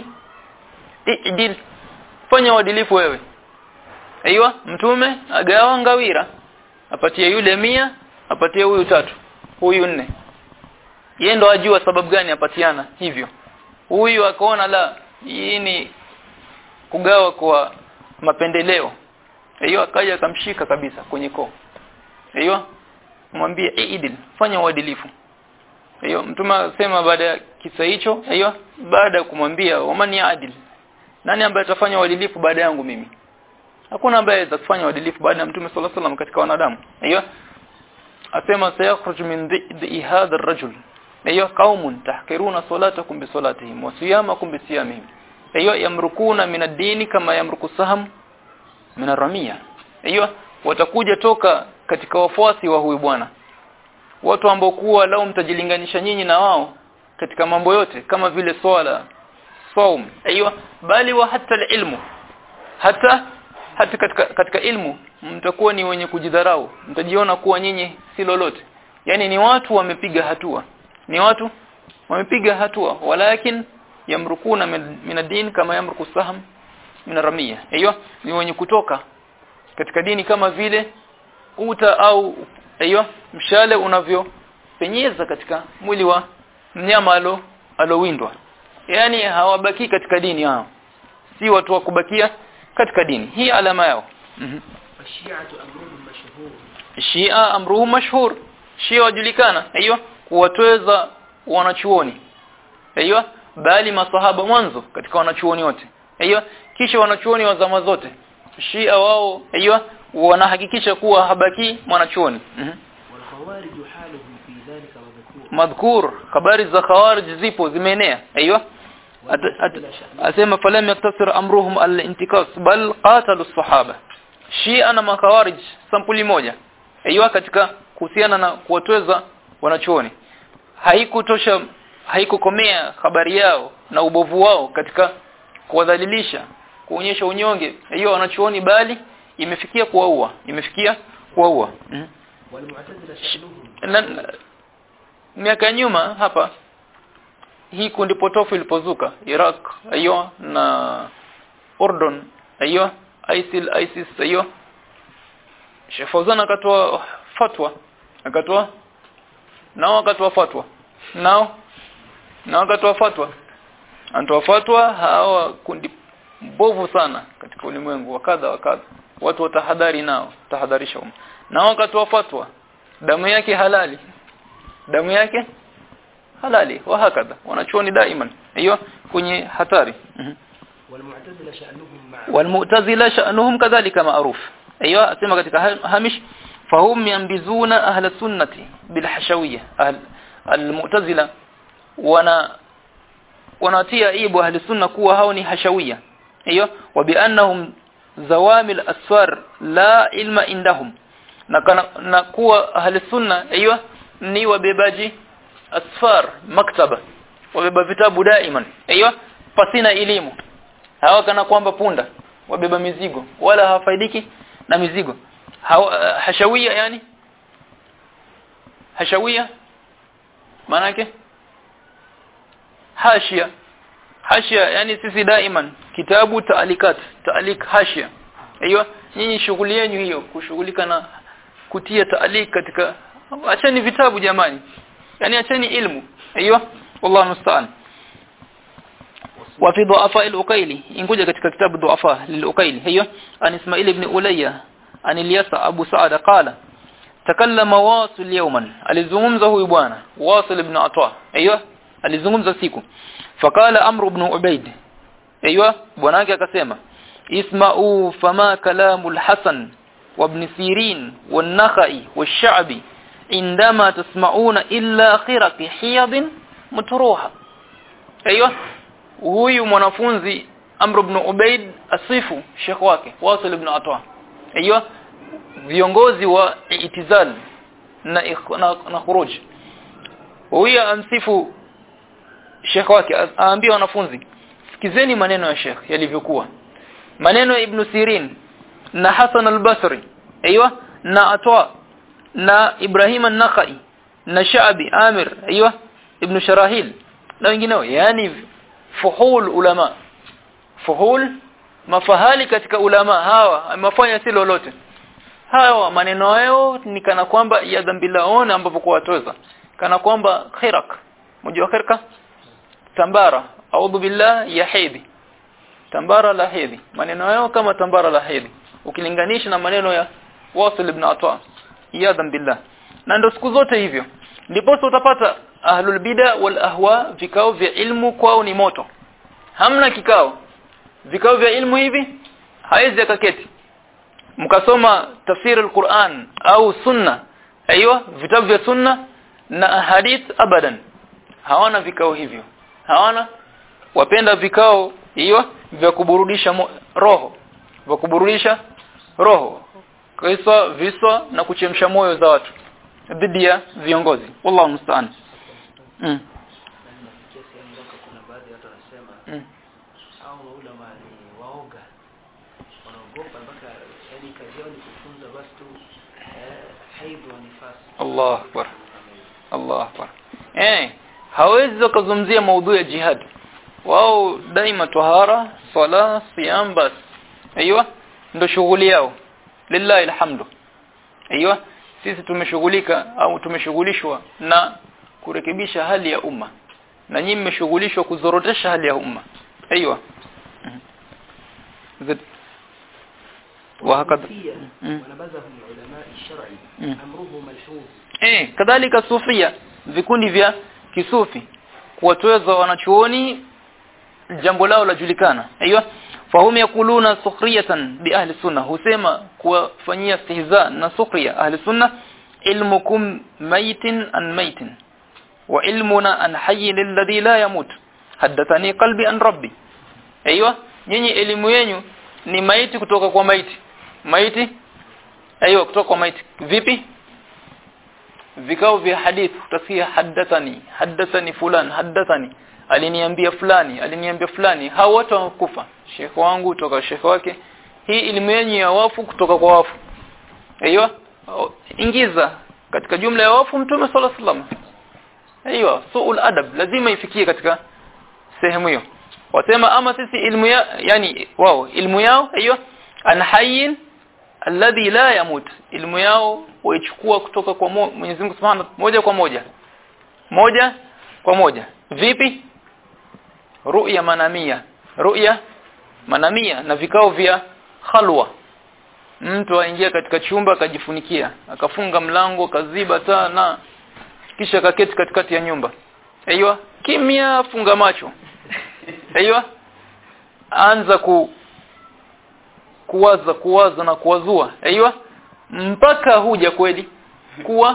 Idil. Fanya uadilifu wewe. Aiyo, mtume agawa ngawira. Apatie yule mia, apatie huyu tatu, huyu nne. Yeye ndo ajua sababu gani apatiana hivyo. Huyu akaona la, hii ni kugawa kwa mapendeleo. Aiyo, akaja akamshika kabisa kwenye koo hiyo mwambie idil fanya uadilifu hiyo mtume asema baada ya kisa hicho hiyo baada ya kumwambia wamani adil nani ambaye atafanya uadilifu baada yangu mimi hakuna ambaye aweza kufanya uadilifu baada ya mtume sallallahu alaihi wasallam katika wanadamu hiyo asema sayakhruju min dhi'i hadha ar-rajul hiyo qaumun tahkiruna salatakum bi salatihim wa siyamakum bi siyamihim hiyo yamrukuna min ad-dini kama yamruku saham min ar-ramiya hiyo watakuja toka katika wafuasi wa huyu bwana watu ambao kuwa lao mtajilinganisha nyinyi na wao katika mambo yote kama vile swala saum aiywa bali wa hata ilmu hata hata katika, katika ilmu mtakuwa ni wenye kujidharau mtajiona kuwa nyinyi si lolote yani ni watu wamepiga hatua ni watu wamepiga hatua walakin yamrukuna min min ad-din kama yamruku saham min ramia aiywa ni wenye kutoka katika dini kama vile uta au aiyo mshale unavyopenyeza katika mwili wa mnyama alo alowindwa yani hawabaki katika dini hao si watu wa kubakia katika dini hii alama yao mm والشيعة أمرهم مشهور Shia amruhu mashhur Shia wajulikana aiyo kuwatweza wanachuoni aiyo bali masahaba mwanzo katika wanachuoni wote aiyo kisha wanachuoni wa zama zote Shia wao aiyo wanahakikisha kuwa habaki mwanachuoni mm -hmm. والخوارج حالهم في ذلك مذكور madhkur habari za khawarij zipo zimeenea aiywa At- at- asema falam yaktasir amruhum al-intikas bal qatalu as-sahaba shia na makhawarij sampuli moja aiywa katika kuhusiana na kuwatweza wanachuoni haikutosha haikukomea habari yao na ubovu wao katika kuwadhalilisha kuonyesha unyonge hiyo wanachuoni bali imefikia kuwaua imefikia kuwaua mm. والمعتزلة شأنهم na, na- miaka ya nyuma hapa hii kundi potofu ilipozuka Iraq hiyo na Urdun hiyo ISIL ISIS hiyo Sheikh Fawzan akatoa fatwa akatoa nao akatoa fatwa nao nao akatoa fatwa anatoa fatwa hawa kundi mbovu sana katika ulimwengu wa kadha wa kadha watu watahadhari nao tahadharisha umma nao akatoa fatwa damu yake halali damu yake halali wa hakadha wanachuoni daiman hiyo kwenye hatari Mhm. والمعتزلة شأنهم مع والمعتزله شأنهم كذلك معروف ايوه اسمع katika ha- hamish fahum yanbizuna ahla sunnati bil hashawiyya ahl almu'tazila wana wanatia ibu ahli sunna kuwa hao ni hashawiyya hiyo wa biannahum zawamil asfar la ilma indahum na kana, na kuwa ahli sunna hiyo ni wabebaji asfar maktaba wabeba vitabu daiman hiyo pasina elimu hawa kana kwamba punda wabeba mizigo wala hawafaidiki na mizigo hawa, hashawia yani hashawia maana yake hashia hashia yani sisi daiman kitabu taalikat taalik hashia hiyo nyinyi shughuli yenu hiyo kushughulika na kutia taalik katika acheni vitabu jamani yani acheni ilmu hiyo wallahu musta'an وفي ضعفاء الأقيلي إنكوجة katika كتاب ضعفاء للأقيلي هي عن إسماعيل بن أولية عن اليسع أبو سعد قال تكلم واصل يوما alizungumza huyu bwana واصل ibn Atwa ايوه alizungumza siku فقال امر بن عبيد ايوه bwana yake akasema isma'u fama kalamul hasan وابن سيرين والنخعي والشعبي عندما تسمعون إلا خرق حيض متروحة ايوه huyu mwanafunzi Amr ibn Ubaid asifu Sheikh wake Wasil ibn Atwa hiyo viongozi wa itizal na na, na khuruj huyu amsifu Sheikh wake aambia wanafunzi sikizeni maneno ya Sheikh yalivyokuwa maneno ya Ibn Sirin na Hasan al-Basri aiywa na Atwa na Ibrahim an-Nakhai na Shaabi Amir aiywa Ibn Sharahil na wengineo yani fuhul ulama fuhul mafahali katika ulama hawa amefanya si lolote hawa maneno yao ni kana kwamba ya dhambi laona ambapo kwa watoza kana kwamba khirak mjua khirka tambara audhu billah ya hedhi tambara la hedhi maneno yao kama tambara la hedhi ukilinganisha na maneno ya Wasil ibn Atwa ya billah na ndo siku zote hivyo ndipo utapata ahlul bid'a wal ahwa vikao vya ilmu kwao ni moto hamna kikao vikao vya ilmu hivi haizi akaketi mkasoma tafsiri al-Qur'an au sunna aiywa vitabu vya sunna na hadith abadan hawana vikao hivyo hawana wapenda vikao hiyo vya kuburudisha mo, roho vya kuburudisha roho kisa visa na kuchemsha moyo za watu dhidi ya viongozi wallahu musta'an mm. nafikia sehemu mpaka kuna baadhi ya watu wanasema mm. au maulama ni waoga wanaogopa mpaka yani kazi yao ni kufunza basi tu eh, haidhu wa nifasi Allah akbar Allah akbar eh hawezi wakazungumzia maudhui ya jihad wao daima tahara sala siyam bas aiywa ndo shughuli yao lillahi alhamdu aiywa sisi tumeshughulika au tumeshughulishwa na kurekebisha hali ya umma na nyinyi mmeshughulishwa kuzorotesha hali ya umma aiywa zid وهكذا والصوفية مم. ونبذهم العلماء الشرعي مم. أمره ملحوظ eh kadhalika sufia vikundi vya kisufi kuwatweza wanachuoni jambo lao lajulikana aiywa fahum yakuluna sukhriyatan bi ahli sunna husema kuwafanyia istihza na sukhriya ahli sunna ilmukum maitin an maitin wa ilmuna an hayyin alladhi la yamut haddathani qalbi an rabbi aiywa nyinyi elimu yenu ni maiti kutoka kwa maiti maiti aiywa kutoka kwa maiti vipi vikao vya hadith utasikia haddathani haddathani fulan haddathani aliniambia fulani aliniambia fulani hao wote wakufa shekhe wangu kutoka shekhe wake hii elimu yenu ya wafu kutoka kwa wafu aiywa ingiza katika jumla ya wafu mtume sallallahu alaihi wasallam aiywa suul adab lazima ifikie katika sehemu hiyo wasema ama sisi ilmu ya yani wao ilmu yao hiyo an hayyin alladhi la yamut ilmu yao waichukua kutoka kwa Mwenyezi Mungu Subhanahu moja kwa moja moja kwa moja vipi ru'ya manamia ru'ya manamia na vikao vya khalwa mtu aingia katika chumba akajifunikia akafunga mlango akaziba taa na kisha kaketi katikati ya nyumba aiywa kimya funga macho aiywa anza ku kuwaza kuwaza na kuwazua aiywa mpaka huja kweli kuwa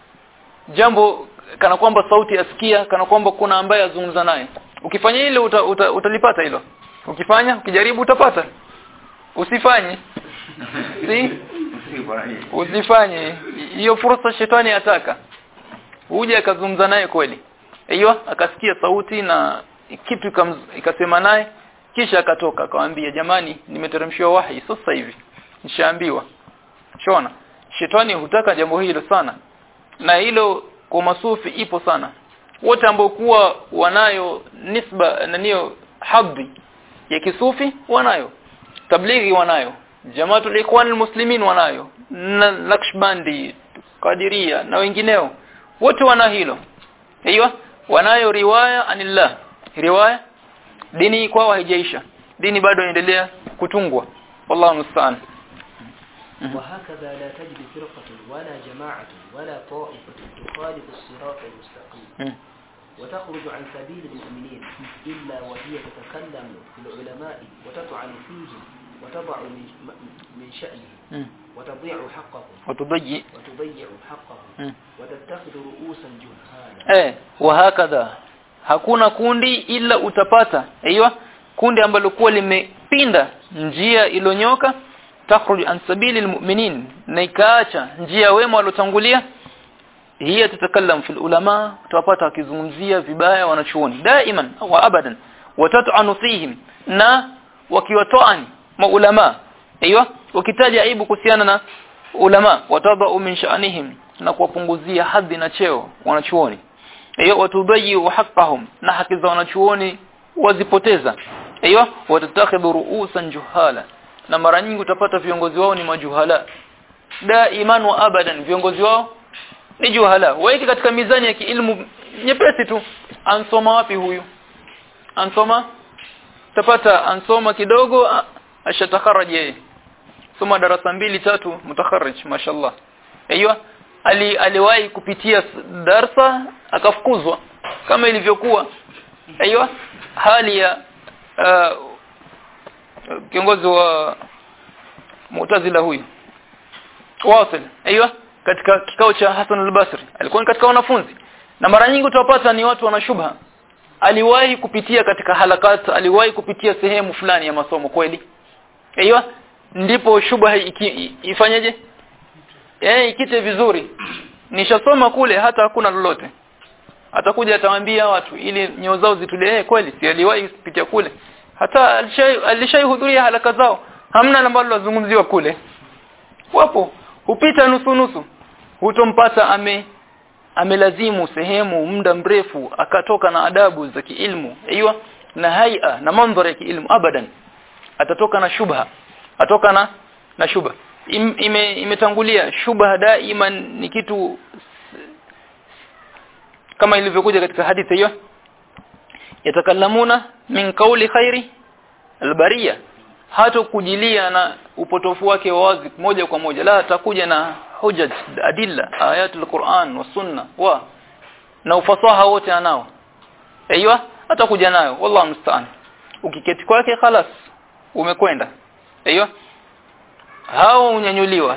jambo kana kwamba sauti asikia kana kwamba kuna ambaye azungumza naye ukifanya ile uta, uta, utalipata hilo ukifanya ukijaribu utapata usifanye si usifanye hiyo fursa shetani ataka uje akazungumza naye kweli hiyo akasikia sauti na kitu ikasema naye kisha akatoka akamwambia jamani nimeteremshiwa wahi sasa hivi nishaambiwa shona shetani hutaka jambo hilo sana na hilo kwa masufi ipo sana wote ambao kuwa wanayo nisba na niyo hadhi ya kisufi wanayo tablighi wanayo jamaatul ikhwan almuslimin wanayo na lakshbandi kadiria na wengineo wote wana hilo hiyo wanayo riwaya anillah riwaya dini kwao haijaisha dini bado inaendelea kutungwa wallahu musta'an وهكذا لا تجد فرقة ولا جماعة ولا طائفة تخالف الصراط المستقيم وتخرج عن سبيل المؤمنين إلا وهي تتكلم في العلماء وتطعن فيهم وتضع من من شأنهم وتضيع حقهم وتضيع وتضيع حقهم وتتخذ رؤوسا جهالا eh wahakadha hakuna kundi ila utapata aiywa kundi ambalo kuwa limepinda njia ilonyoka takhruj an sabili almu'minin na ikaacha njia wema waliotangulia hiya tatakallam fil ulama utapata wakizungumzia vibaya wanachuoni daiman wa abadan watat'anu fihim na wakiwatoani maulama aiywa wakitaja aibu kuhusiana na ulama watadau min sha'nihim na kuwapunguzia hadhi na cheo wanachuoni hiyo watubayi haqqahum na haki za wanachuoni wazipoteza hiyo watatakhidhu ru'usan juhala na mara nyingi utapata viongozi wao ni majuhala daiman wa abadan viongozi wao ni juhala waiki katika mizani ya kiilmu nyepesi tu ansoma wapi huyu ansoma tapata ansoma kidogo ashatakharaj yeye soma darasa mbili tatu mutakharrij mashallah hiyo ali aliwahi kupitia darsa akafukuzwa kama ilivyokuwa hiyo hali ya uh, kiongozi wa Mu'tazila huyu Wasil hiyo katika kikao cha Hassan al-Basri alikuwa ni katika wanafunzi na mara nyingi utawapata ni watu wana shubha aliwahi kupitia katika halakat aliwahi kupitia sehemu fulani ya masomo kweli hiyo ndipo shubha ifanyeje eh ikite vizuri nishasoma kule hata hakuna lolote atakuja atawaambia watu ili nyoo zao zitulie eh kweli si aliwahi kupitia kule hata alishahudhuria halaka zao hamna ambalo lazungumziwa kule wapo hupita nusu nusu hutompata ame amelazimu sehemu muda mrefu akatoka na adabu za kiilmu aiywa na haia na mandhari ya kiilmu abadan atatoka na shubha atoka na na shubha Im, ime, imetangulia shubha daima ni kitu kama ilivyokuja katika hadithi hiyo yatakallamuna min kauli khairi albariya hata kujilia na upotofu wake wazi moja kwa moja la atakuja na hujaj adilla ayatul Qur'an wa sunna wa na ufasaha wote anao aiywa atakuja nayo wallahu musta'an ukiketi kwake khalas umekwenda aiywa hao unyanyuliwa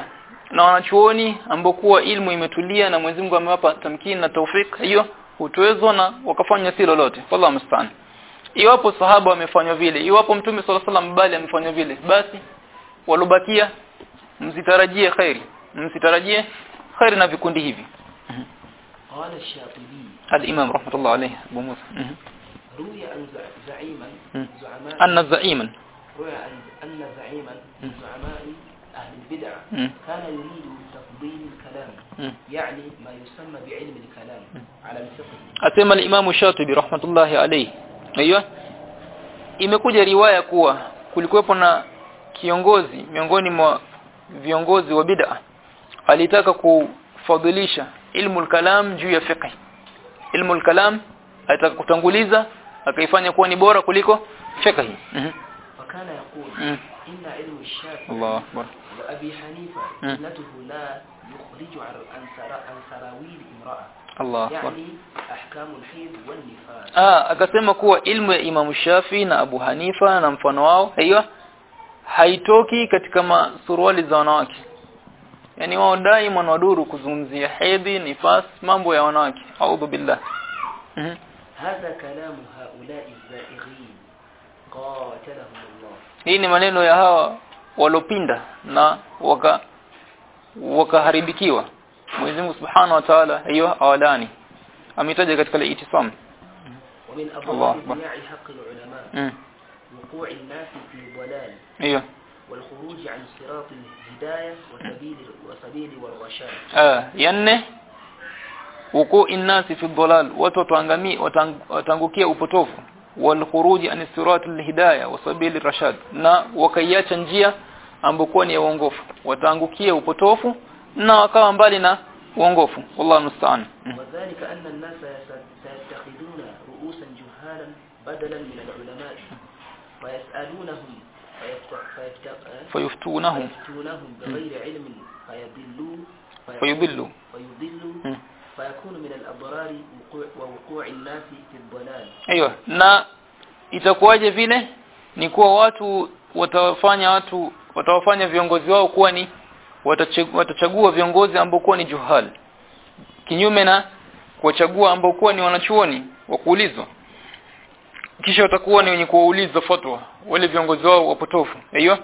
na wanachuoni ambao kuwa ilmu imetulia na Mwenyezi Mungu amewapa tamkini na taufik hiyo hutowezwa na wakafanya si lolote wallahu musta'an iwapo sahaba wamefanywa vile iwapo mtume sallallahu alaihi wasallam bali amefanywa vile basi walobakia msitarajie khairi msitarajie khairi na vikundi hivi قال الشاطبي al-imam rahmatullah alayhi Abu Musa Mhm. روي عن زع- زعيما مم. زعماء anna za'iman روي عن أن زعيما من زعماء أهل البدع مم. كان يريد تفضيل الكلام مم. يعني ما يسمى بعلم الكلام على الفقه asema al-Imam Shatibi rahmatullahi alayhi aiyo imekuja riwaya kuwa kulikuwepo na kiongozi miongoni mwa viongozi wa bid'a alitaka kufadhilisha ilmu al-kalam juu ya fiqh ilmu al-kalam alitaka kutanguliza akaifanya kuwa ni bora kuliko fiqh Mhm. فكان يقول مم. إن علم الشافعي الله أكبر وأبي حنيفة مم. سنته لا يخرج عن عن سرا- عن سراويل امرأة Allah akbar يعني أحكام الحيض والنفاس Ah, akasema kuwa ilmu ya Imam Shafi na Abu Hanifa na mfano wao hiyo haitoki katika masuruali za wanawake. Yaani wao daima wanaduru kuzungumzia hedhi, nifas, mambo ya wanawake. A'udhu billah. Mhm. هذا كلام هؤلاء الزائغين قاتلهم الله Hii ni maneno ya hawa walopinda na waka wakaharibikiwa. Mwenyezi Mungu Subhanahu wa Ta'ala hiyo awalani. Ametaja katika al-Itisam. ومن الله أبواب أكبر. ضياع حق العلماء Mm. وقوع الناس في ضلال Hiyo. والخروج عن صراط الهداية وسبيل وسبيل والرشاد Ah, ya nne wuku innasi fi dhalal watu wataangamia watang, watangukia upotofu wal khuruji an siratil hidayah wa sabili rashad na wakaiacha njia ambokuwa ni ya uongofu wataangukia upotofu na wakawa mbali na uongofu wallahu musta'an Mm. وذلك أن الناس يس- سيتخذون رؤوسا جهالا بدلا من العلماء فيسألونهم فيفت- فيفت- fayuftunahum فيفتونهم بغير علم فيضلوا فيضلوا. فيضلوا Mm. فيكون من الأضرار وقوع ووقوع الناس في الضلال Aiyo, na itakuwaje vile ni kuwa watu watawafanya watu watawafanya viongozi wao kuwa ni watache- watachagua viongozi ambao kuwa ni juhal kinyume na kuwachagua ambao kuwa ni wanachuoni wa kuulizwa kisha watakuwa ni wenye kuwauliza fatwa wale viongozi wao wapotofu aiyo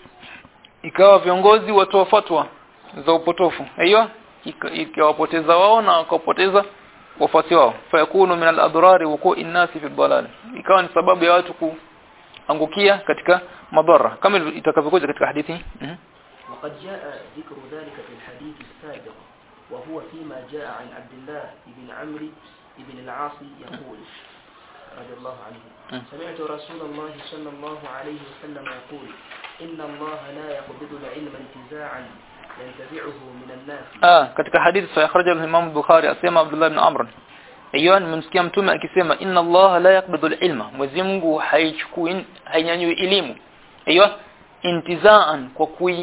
ikawa viongozi watoa fatwa za upotofu aiyo Ika- ikawapoteza wao na wakapoteza wafuasi wao fayakunu min al-adrari wuqu'i an-nasi fi dhalal ikawa ni sababu ya watu kuangukia katika madhara kama itakavyokuja katika hadithi Mhm. وقد جاء ذكر ذلك في الحديث السابق وهو فيما جاء عن عبد الله بن عمرو بن العاص يقول رضي الله عنه م. سمعت رسول الله صلى الله عليه وسلم يقول إن الله لا يقبض العلم انتزاعا ينتزعه من الناس ah katika hadithi sahih kharaja al-Imam Bukhari asema Abdullah ibn Amr hiyo nimemsikia mtume akisema inna Allah la yaqbidu al-ilma Mwenyezi Mungu haichukui hainyanyui elimu hiyo intizaan kwa kui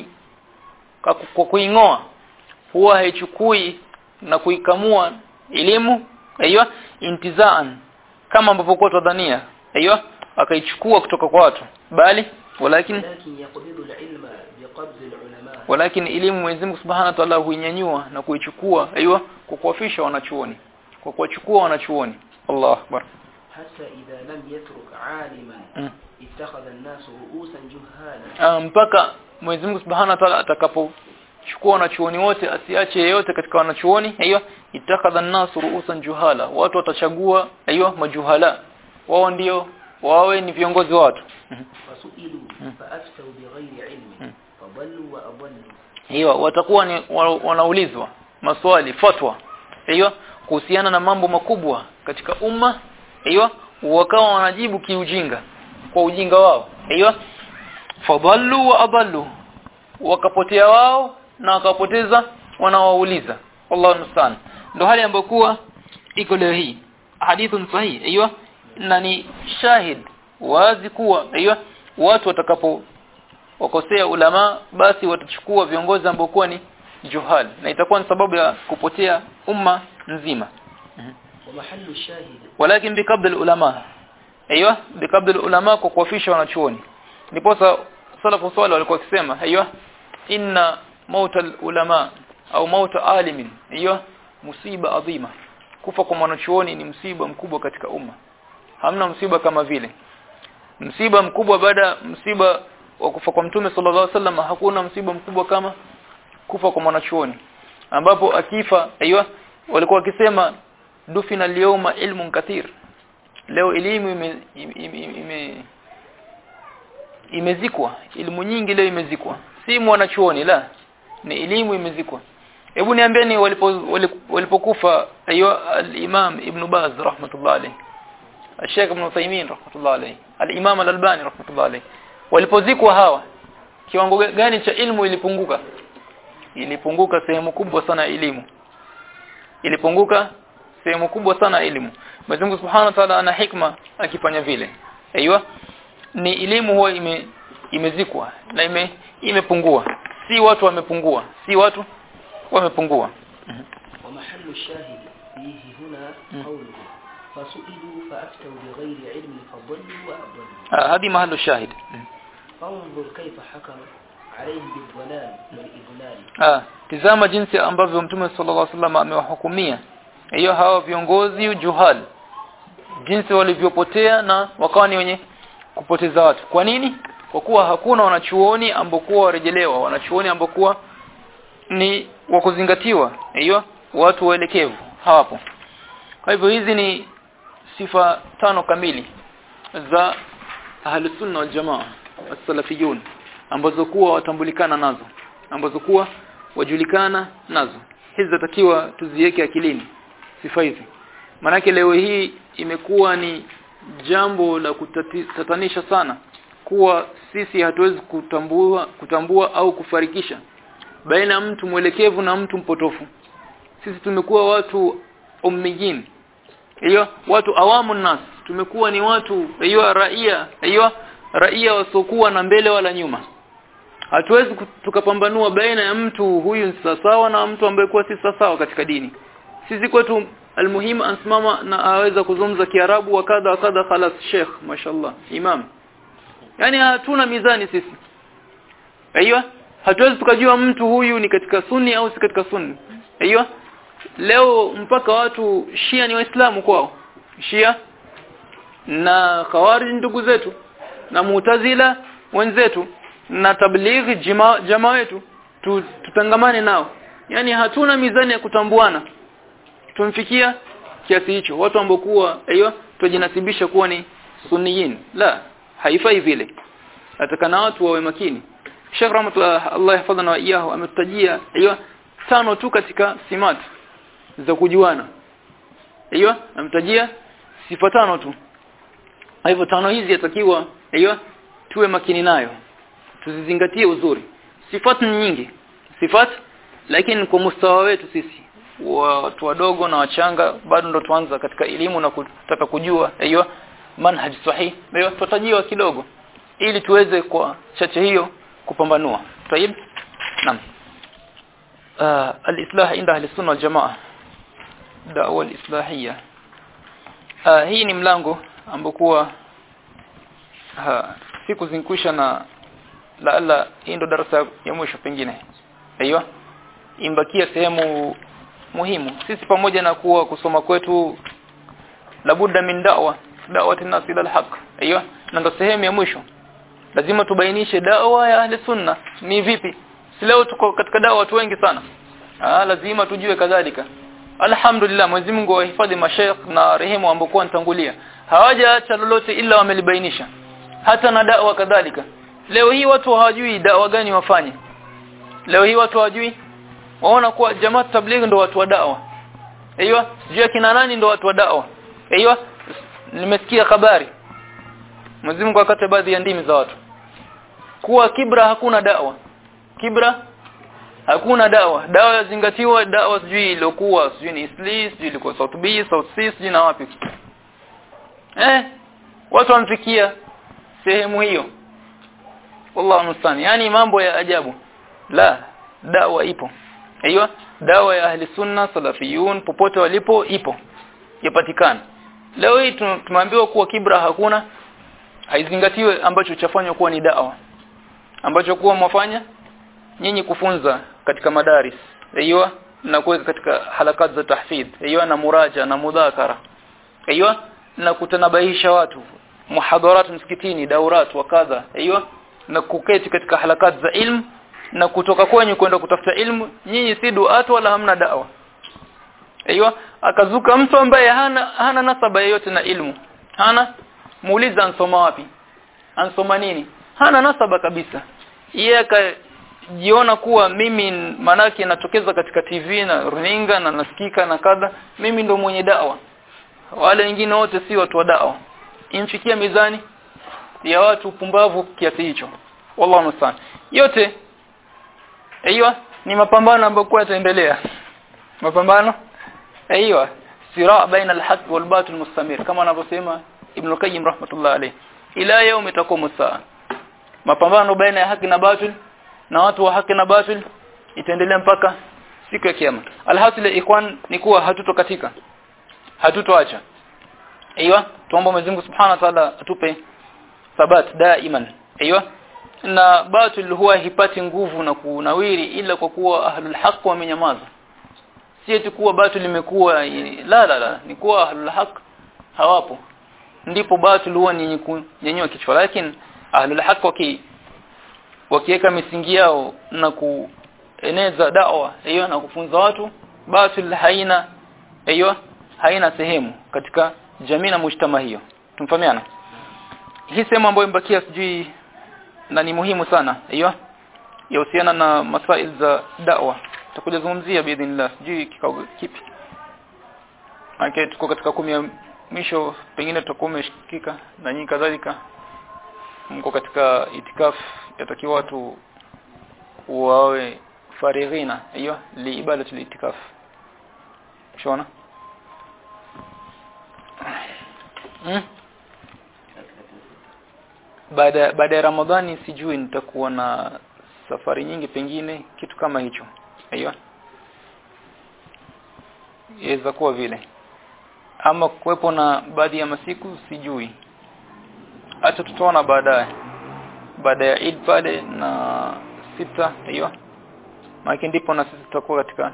kwa ku- kwa kuingoa huwa haichukui na kuikamua elimu hiyo intizaan kama ambavyo kwa tudhania hiyo akaichukua kutoka kwa watu bali walakin ولكن يقبض العلم بقبض العلماء walakin elimu Mwenyezi Mungu Subhanahu wa Ta'ala huinyanyua na kuichukua aiywa kwa kuwafisha wanachuoni kwa kuwachukua wanachuoni Allahu Akbar حتى إذا لم يترك عالما Mm. اتخذ الناس رؤوسا جهالا Ah, mpaka Mwenyezi Mungu Subhanahu wa Ta'ala atakapochukua wanachuoni wote asiache yeyote katika wanachuoni aiywa itakadha an-nasu ru'usan juhala watu watachagua aiywa majuhala wao ndio wawe ni viongozi wa watu Mhm. فسئلوا فأفتوا بغير علم فضلوا وأضلوا hiyo watakuwa ni wa- wanaulizwa maswali fatwa hiyo kuhusiana na mambo makubwa katika umma hiyo wakawa wanajibu kiujinga kwa ujinga wao hiyo fadhallu wa adallu wakapotea wao na wakapoteza wanaowauliza wallahu musta'an ndio hali ambayo kuwa iko leo hii hadithun sahih hiyo na ni shahid wazi kuwa hiyo watu watakapo wakosea ulama basi watachukua viongozi ambao kuwa ni juhal na itakuwa ni sababu ya kupotea umma nzima ومحل الشاهد walakin bikabdil ulama aiywa bikabdil ulama kwa kuwafisha wanachuoni ndiposa salafu swali walikuwa wakisema aiywa inna mauta ulama au mauta alimin hiyo musiba adhima kufa kwa mwanachuoni ni msiba mkubwa katika umma hamna msiba kama vile msiba mkubwa baada msiba wa kufa kwa mtume sallallahu alaihi wasallam hakuna msiba mkubwa kama kufa kwa mwanachuoni ambapo akifa aiywa walikuwa wakisema dufina al-yawma ilmun kathir leo elimu ime, ime, ime imezikwa elimu nyingi leo imezikwa si mwanachuoni la ni elimu imezikwa hebu niambieni walipo walipokufa aiywa al-imam ibn baz rahmatullah alayhi الشيخ ابن Uthaymeen rahmatullah alayhi al-imam al-albani rahmatullah alayhi walipozikwa hawa kiwango gani cha ilmu ilipunguka ilipunguka sehemu kubwa sana ya elimu ilipunguka sehemu kubwa sana ya elimu Mwenyezi Mungu Subhanahu wa Ta'ala ana hikma akifanya vile aiywa ni elimu huwa ime imezikwa na ime imepungua si watu wamepungua si watu wamepungua ومحل الشاهد فيه هنا قوله فسئلوا فأفتوا بغير علم فضلوا وأضلوا آه هذه محل الشاهد فانظر كيف حكم عليهم بالضلال والإضلال ah tizama jinsi ambavyo mtume sallallahu alaihi wasallam amewahukumia hiyo hawa viongozi juhal jinsi walivyopotea na wakawa ni wenye kupoteza watu kwa nini kwa kuwa hakuna wanachuoni ambokuwa warejelewa wanachuoni ambokuwa ni wa kuzingatiwa hiyo watu waelekevu hawapo kwa hivyo hizi ni sifa tano kamili za ahlus sunna wal jamaa as-salafiyun ambazo kuwa watambulikana nazo ambazo kuwa wajulikana nazo hizi zatakiwa tuziweke akilini sifa hizi manake leo hii imekuwa ni jambo la kutatanisha sana kuwa sisi hatuwezi kutambua kutambua au kufarikisha baina ya mtu mwelekevu na mtu mpotofu sisi tumekuwa watu ummijin hiyo watu awamu nas tumekuwa ni watu hiyo raia hiyo raia wasokuwa na mbele wala nyuma hatuwezi tukapambanua baina ya mtu huyu ni sawa na mtu ambaye kwa si sawa katika dini sisi kwetu almuhimu ansimama na aweza kuzungumza kiarabu wa kadha wa kadha khalas sheikh mashallah imam yani hatuna mizani sisi aiywa hatuwezi tukajua mtu huyu ni katika sunni au si katika sunni aiywa leo mpaka watu shia ni waislamu kwao shia na khawarij ndugu zetu na mutazila wenzetu na tablighi jama, jama wetu tu, tutangamane nao yani hatuna mizani ya kutambuana tumfikia kiasi hicho watu ambao kuwa aiyo tujinasibisha kuwa ni sunniyin la haifai vile atakana watu wawe makini Sheikh Rahmatullah Allah yahfadhana wa iyahu ametutajia aiyo tano tu katika simat za kujuana aiyo ametajia sifa tano tu hivyo tano hizi yatakiwa aiyo tuwe makini nayo tuzizingatie uzuri sifat ni nyingi sifat lakini kwa mustawa wetu sisi watu wadogo na wachanga bado ndo tuanza katika elimu na kutaka kujua hiyo manhaj sahih hiyo tutajiwa kidogo ili tuweze kwa chache hiyo kupambanua tayib naam uh, al-islah inda ahli sunna wal jamaa da'wa al-islahiyya uh, hii ni mlango ambokuwa siku zinkwisha na laala hii ndo darasa ya mwisho pengine aiyo imbakia sehemu muhimu sisi pamoja na kuwa kusoma kwetu labudda min da'wa da'wati nas ila alhaq aiyo na ndo sehemu ya mwisho lazima tubainishe da'wa ya ahli sunna ni vipi si leo tuko katika da'wa watu wengi sana ah lazima tujue kadhalika alhamdulillah Mwenyezi Mungu awahifadhi mashaikh na rehemu ambao nitangulia hawajaacha lolote ila wamelibainisha hata na da'wa kadhalika leo hii watu hawajui dawa gani wafanye leo hii watu hawajui waona kuwa jamaa tabligh ndo watu wa dawa aiyo sijui kina nani ndo watu wa dawa aiyo nimesikia habari Mwenyezi Mungu akate baadhi ya ndimi za watu kuwa kibra hakuna dawa kibra hakuna dawa dawa yazingatiwa dawa sijui ilokuwa sijui ni Isli sijui ilikuwa South B South C sijui na wapi eh watu wamfikia sehemu hiyo wallahu mustani yani mambo ya ajabu la dawa ipo aiyo dawa ya ahli sunna salafiyun popote walipo ipo yapatikana leo hii tumeambiwa kuwa kibra hakuna haizingatiwe ambacho chafanywa kuwa ni dawa ambacho kuwa mwafanya nyinyi kufunza katika madaris aiyo na kuweka katika halakat za tahfidh aiyo na muraja na mudhakara aiyo na kutanabahisha watu muhadharat msikitini daurat wa kadha aiyo na kuketi katika halakat za ilmu na kutoka kwenye kwenda kutafuta ilmu nyinyi si duatu wala hamna dawa aiyo akazuka mtu ambaye hana hana nasaba yoyote na ilmu hana muuliza ansoma wapi ansoma nini hana nasaba kabisa yeye akajiona kuwa mimi manake natokeza katika TV na runinga na nasikika na kadha mimi ndo mwenye dawa wale wengine wote si watu wa dawa imfikia mizani ya watu pumbavu kiasi hicho wallahu musta'an yote aiyo ni mapambano ambayo kwa yataendelea mapambano aiyo siraa baina alhaq walbatil mustamir kama anavyosema ibn qayyim rahmatullah alayh ila yaum taqumu saa mapambano baina ya haki na batil na watu wa haki na batil itaendelea mpaka siku ya kiyama alhasil ikwan ni kuwa hatutokatika hatutoacha aiyo tuombe Mwenyezi Mungu Subhanahu wa Ta'ala atupe thabat daiman aiyo na batil huwa hipati nguvu na kunawiri ila kwa kuwa ahlul haq wamenyamaza si eti kuwa batil limekuwa la la la ni kuwa ahlul haq hawapo ndipo batil huwa ni kunyenyua kichwa lakini ahlul haq waki wakiweka misingi yao na kueneza dawa hiyo na kufunza watu batil haina hiyo haina sehemu katika jamii na mujtama hiyo tumfahamiana hii sehemu ambayo imebakia sijui na ni muhimu sana hiyo yahusiana na masail za da'wa tutakuja zungumzia biidhnillah sijui kikao kipi Maana tuko katika kumi ya mwisho pengine tutakuwa umeshikika na nyinyi kadhalika mko katika itikaf yatakiwa watu wawe farighina hiyo li ibadatu itikaf shona hmm? baada baada ya Ramadhani sijui nitakuwa na safari nyingi pengine kitu kama hicho aiyo yaweza kuwa vile ama kuwepo na baadhi ya masiku sijui acha tutaona baadaye baada ya Eid pale na sita hiyo maana ndipo na sisi tutakuwa katika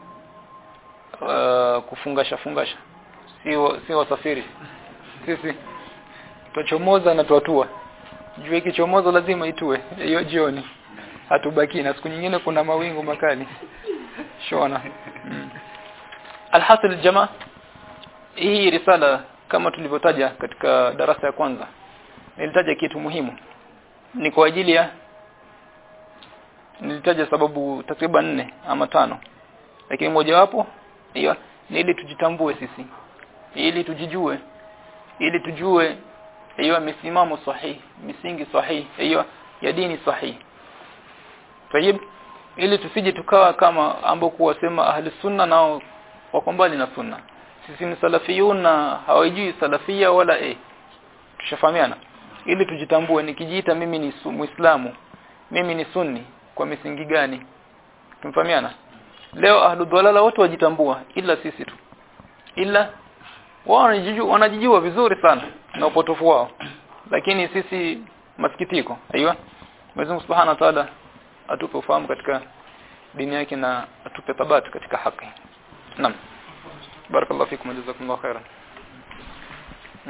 uh, kufungasha fungasha sio sio wasafiri sisi tuchomoza na tuatua jua ikichomoza lazima itue hiyo jioni hatubaki na siku nyingine kuna mawingu makali shona mm. alhasil jamaa hii risala kama tulivyotaja katika darasa ya kwanza nilitaja kitu muhimu ni kwa ajili ya nilitaja sababu takriban nne ama tano lakini mojawapo hiyo ni ili tujitambue sisi ili tujijue ili tujue hiyo misimamo sahihi misingi sahihi hiyo ya dini sahihi tayib ili tusije tukawa kama ambao kuwasema ahli sunna nao wako mbali na sunna sisi ni salafiyun na hawajui salafia wala eh tushafahamiana ili tujitambue nikijiita mimi ni muislamu mimi ni sunni kwa misingi gani tumfahamiana leo ahlu dhalala wote wajitambua ila sisi tu ila wao wanajijua, wanajijua vizuri sana na upotofu wao lakini sisi masikitiko aiywa Mwenyezi Mungu Subhanahu wa Ta'ala atupe ufahamu katika dini yake na atupe thabati katika haki naam barakallahu fikum jazakumullahu khairan hmm.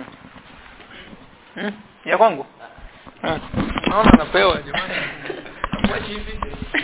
hmm. ya kwangu hmm. naona napewa jamani